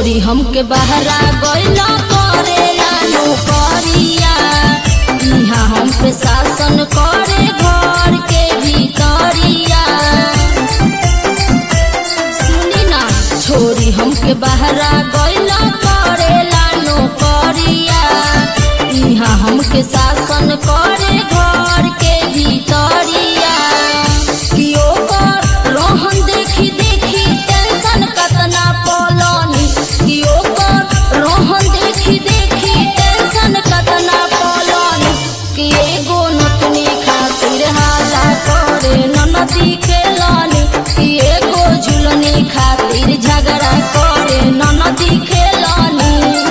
छोरी हमके बहरा गइला करेला नौकरिया इहाँ हम पे शासन करे घर के भीतरिया सुनी ना छोरी हमके बहरा गइला करेला नौकरिया इहाँ हमके शासन करे घर के भीतरिया कि ओकर रोहन देखी देखी टेंशन कतना पलनी कि ओकर रोहन देखी देखी टेंशन कतना पलनी कि एगो नतनी खातिर हाला करे ननदी खेलनी कि एगो झुलनी खातिर झगड़ा करे ननदी खेलनी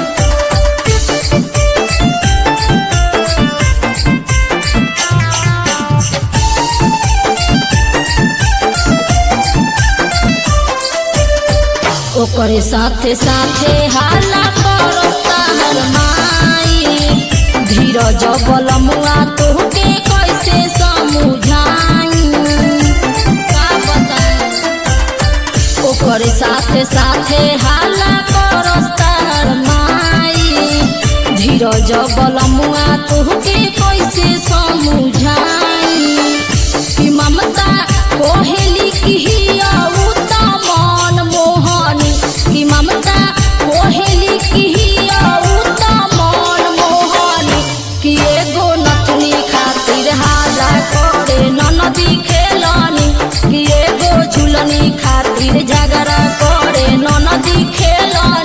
ओकरे साथे साथे हाला करता हर माई धीरज बलमुआ तोहके कैसे समझाई का बताई ओकरे साथे साथे हाला करता हर माई धीरज बलमुआ तोहके कैसे समझाई कि ममता कोहेली की हिया उता मन मोहनी कि ममता कोहेली की हिया उता मन मोहनी कि एगो नतनी खातिर हाला करे ननदी खेलनी कि एगो झुलनी खातिर झगड़ा करे ननदी खेलनी